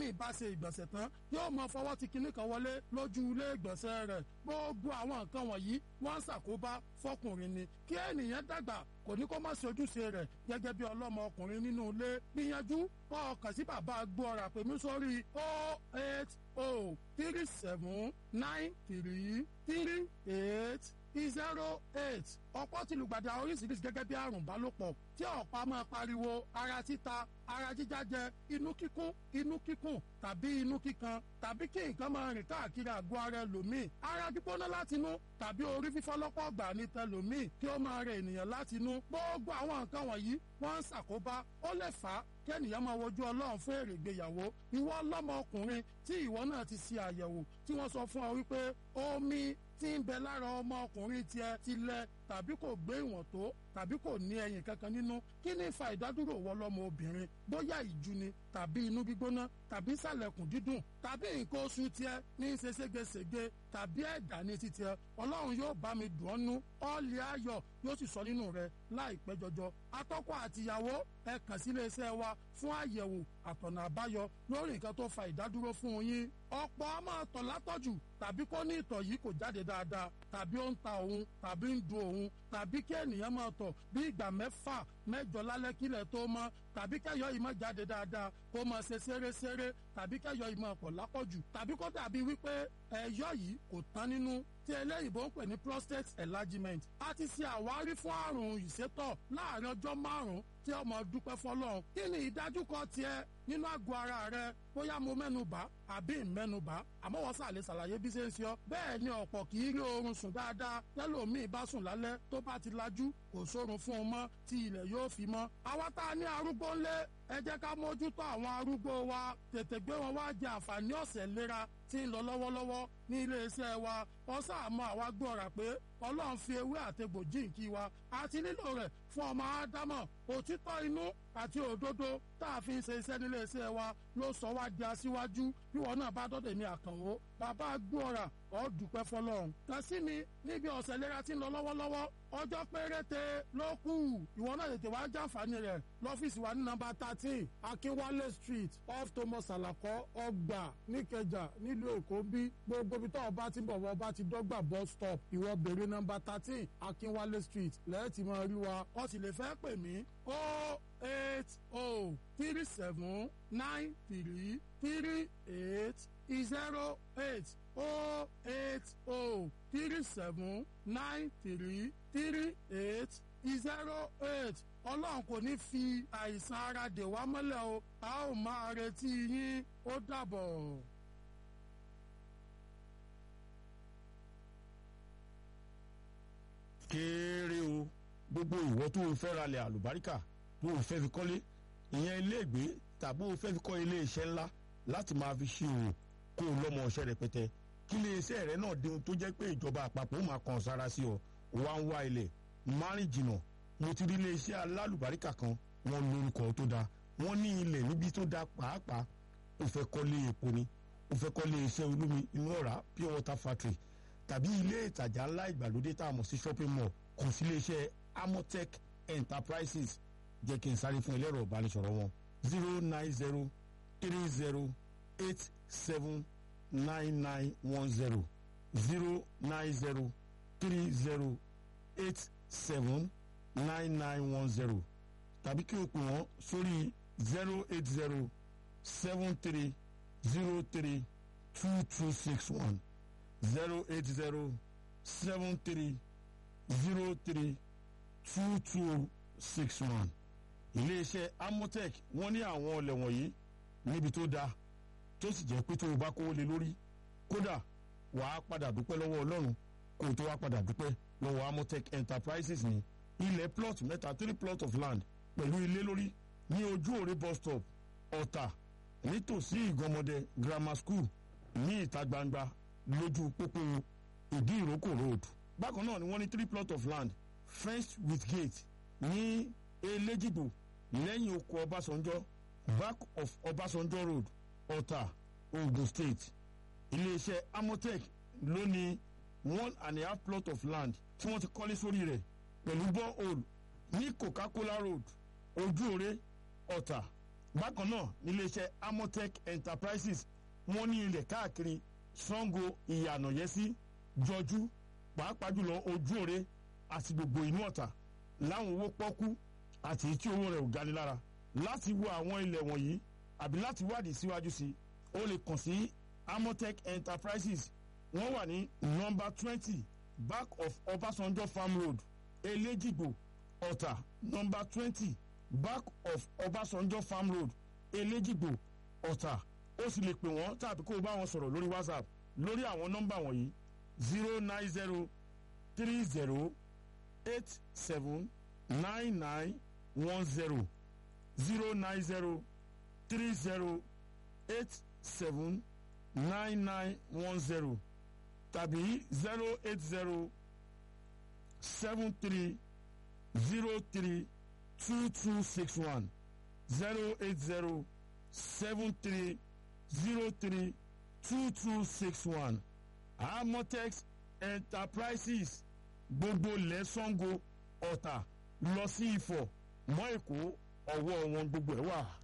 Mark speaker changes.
Speaker 1: tẹ́lómi bá ṣe ìgbọ̀nsẹ̀ tán yóò mọ fọwọ́ ti kinní kan wọlé lójú ilé ìgbọ̀nsẹ̀ rẹ̀ gbogbo àwọn nǹkan wọ̀nyí wọ́n ń ṣàkóbá fọkùnrin ni kí ènìyàn dàgbà kò ní kó má ṣe ojúṣe rẹ̀ gẹ́gẹ́ bí ọlọ́mọ ọkùnrin nínú ilé gbìyànjú kọ́ ọkàn sí bàbá gbọ́ra pèmí sórí o eight o three seven nine three three eight zero eight ọ̀pọ̀ ti lùgbàdì àwọn oríṣiríṣi gẹ́gẹ́ bí àrùn bálòpọ̀ tí ọ̀pá máa pariwo ara títa ara jíjájẹ inú kíkún inú kíkùn tàbí inú kíkan tàbí kí nǹkan máa rìn káàkiri àgọ́ ara ẹlòmíì ara gbígbóná látinú tàbí orí fífọ́ lọ́pọ̀ ọgbà ní tẹlòmíì kí ó máa rẹ ènìyàn látinú gbogbo àwọn nǹkan wọ̀nyí wọ́n ń ṣàkóbá ó lè fà á kí ènìyàn máa wojú ọlọ́run fún èrè ìgbéyàwó ìwọ ọlọ́mọ ọkùnrin tí ìwọ náà ti ṣe àyẹ̀wò tí wọ́n sọ fún ọ wípé omi tí ń bẹ lára ọmọ ọkùnrin tiẹ̀ ti lẹ tàbí kò gbé ìwọ̀n tó tàbí kò ní ẹyin kankan nínú kí ni fa ìdádúró wọ lọ́mọ obìnrin bóyá ìjú ni tàbí inú gbígbóná tàbí sàlẹ̀kùn dídùn tàbí nǹkan oṣù tiẹ̀ ní í ṣe ségesège tàbí ẹ̀dá ní titiẹ̀ ọlọ́run yóò bá mi dùn ọ́ nú ọ́ọ̀lì ayọ̀ yóò sì sọ nínú rẹ láìpẹ́ jọjọ atọ́kọ àtìyàwó ẹ kàn sí iléeṣẹ́ wa fún àyẹ̀wò àtọ̀nà àbáyọ lórí nǹkan tó fa ìdádúró fún yín ọ̀pọ̀ a máa tọ̀ látọ̀jù tàbí kó ní ìtọ̀ yìí kò jáde dáadáa tàbí ó ń ta òun tàbí ń du òun tàbí kí ènìyàn máa tọ̀ bí ìgbà mẹ́fà mẹ́jọ lálẹ́ kílẹ̀ tó mọ́ tàbí kẹ́yọ̀ yìí máa jáde dáadáa kó máa ṣe ṣeré-ṣeré tàbí kẹ́yọ̀ yìí máa pọ̀ lápọ̀jù tàbí kó dàbí wípé ẹ̀yọ̀ yìí kò tán nínú tí eléyìnbó ń pè ní prostate enlargement a ti ṣe àwárí fún àrùn ìsétọ̀ láàrin ọjọ́ márùn-ún tí ọmọ dúpẹ́ fọlọ́run kí ni ìdájúkọ tiẹ̀ nínú àgọ́ ara rẹ bóyá mo mẹ́nubà àbí ìmẹ́nubà àmọ́ wọ́n sàlẹ̀ ṣàlàyé bí ṣe ń ṣe ọ́ bẹ́ẹ̀ ni ọ̀pọ̀ kì í rí oorun sùn dáadáa tẹ́lòmíì bá sùn lálẹ́ tó bá ti lajú kò sórun fún un mọ́ tí ilẹ̀ yóò fi mọ́ àwa tá a ní arúgbó ńlẹ̀ ẹ jẹ́ ká mójútó àwọn arúgbó wa tètè gbé wọn wá jẹ àǹfààní ọ̀sẹ̀ ìlera tí ń lọ lọ́wọ́lọ́wọ́ ní iléeṣẹ́ wa wọ́n sàmú àwa gbọ́ra pé ọlọ́run fi ewé àtegbò jíǹkí wa àti nílò rẹ̀ fún ọmọ ádámọ̀ òtítọ́ inú àti òdodo tá a fi ń ṣe iṣẹ́ nílé iṣẹ́ wa ló sọ wá di aṣíwájú bí wọn náà bá dọ́dẹ̀ ní àkànwó bàbá gbọ́ra ọ́ dúpẹ́ fọlọ́run. kàn sí mi níbi ọ̀sẹ̀ ìlera tí ń lọ lọ́wọ́lọ́wọ́ ọjọ́ péréte ló kù ìwọ náà tètè wá jàǹfààní rẹ̀ lọ́fíìsì wa ní nọ́mbà thirteen akínwálé street off thomas alakọ ọgbà níkẹjà nílùú èkó bí gbogbo ibi tó o bá ti ń bọ̀ wọ́n bá ti dọ́gba bus stop ìwọ bèrè nọ́mbà thirteen akínwálé street lẹ́ẹ̀tì máa rí wa ó sì lè fẹ́ pè mí ó eight oh three seven nine three three eight zero eight oh eight oh three seven nine three three eight zero eight ọlọ́run kò ní fi àìsàn ara dè wá mọ́lẹ̀ o a ó máa retí yín ó dàbọ̀.
Speaker 2: kéré o gbogbo ìwọ tó o fẹ́ ralẹ̀ àlùbáríkà tó o fẹ́ fi kọ́lé ìyẹn iléègbé tàbí o fẹ́ fi kọ́ ilé iṣẹ́ ńlá láti máa fi ṣe òwò kó o lọ́mọ ọṣẹ́ rẹpẹtẹ kí ilé iṣẹ́ rẹ náà di ohun tó jẹ́ pé ìjọba àpapọ̀ máa kàn sára sí ọ wá ń wá ilẹ̀ márìn jìnnà mo ti rí ilé iṣẹ́ alálùbáríkà kan wọ́n lórúkọ tó dáa wọ́n ní ilẹ̀ níbi tó dáa pàápàá o fẹ́ kọ́lé epo ni o fẹ́ kọ́lé iṣẹ́ olómi inú ọ̀rá pure water factory tàbí ilé ìtajà ńlá ìgbàlódé tá a mọ̀ sí shopping mall kàn sí ilé iṣẹ́ amotech enterprises jẹ́ kí n sáré fún ẹlẹ́rọ ìbánisọ̀rọ̀ wọn zero nine zero three zero eight seven nine nine one zero zero nine zero three zero eight seven nine nine one zero tàbí kí o pè wọ́n sórí zero eight zero seven three zero three two two six one zero eight zero seven three zero three two two six one iléeṣẹ́ amotech wọ́n ní àwọn ọlẹ̀ wọ̀nyí níbi tó dáa tó sì jẹ́ pé tó o bá kówó lé lórí kódà wàá padà dúpẹ́ lọ́wọ́ ọlọ́run kó o tó wá padà dúpẹ́ lọ́wọ́ amotech enterprises ní ilẹ̀ plot mẹ́ta three plot of land pẹ̀lú ilé lórí ní ojú òre bus stop ọ̀tà nítòsí ìgànmọ́dẹ grammar school ní ìta gbangba lójú pópó ìdí ìrókò road bákan náà ni wọ́n ní three plot of land fenced with gate ní elégìgbò lẹ́yìn oko ọbásanjọ́ back of ọbásanjọ́ road ọ̀tà ogun state iléeṣẹ́ amotech ló ní one and a half plot of land tí wọ́n ti kọ́lé sórí rẹ̀ pẹ̀lú borehole ní coca-cola road ojúore ọ̀tà bákan náà níléeṣẹ́ amotech enterprises wọ́n ní ilẹ̀ káàkiri sango ìyànàyẹ́sí jọjú pàápàá jùlọ ojú òre àti gbogbo inú ọ̀tà láwọn owó pọ́kú àti tí owó rẹ̀ ò gani lára láti wo àwọn ilẹ̀ wọ̀nyí àbí láti wádìí síwájú sí o lè kàn sí amotech enterprises wọ́n wà ní nọ́mbà twenty back of ọbásanjọ́ farm road elégìgbò ọ̀tà nọ́mbà twenty back of ọbásanjọ́ farm road elégìgbò ọ̀tà ó sì lè pè wọ́n tàbí kó o bá wọn sọ̀rọ̀ lórí whatsapp lórí àwọn nọ́mbà wọ̀nyí zero nine zero three zero eight seven nine nine one zero zero nine zero three zero eight seven nine nine one zero tàbí zero eight zero seven three zero three two two six one zero eight zero seven three zero three two two six one amotex enterprises gbogbo lẹ́sàngó ọ̀tà lọ sí ifọ̀ mọ́ èkó ọwọ́ wọn gbogbo ẹ̀ wà.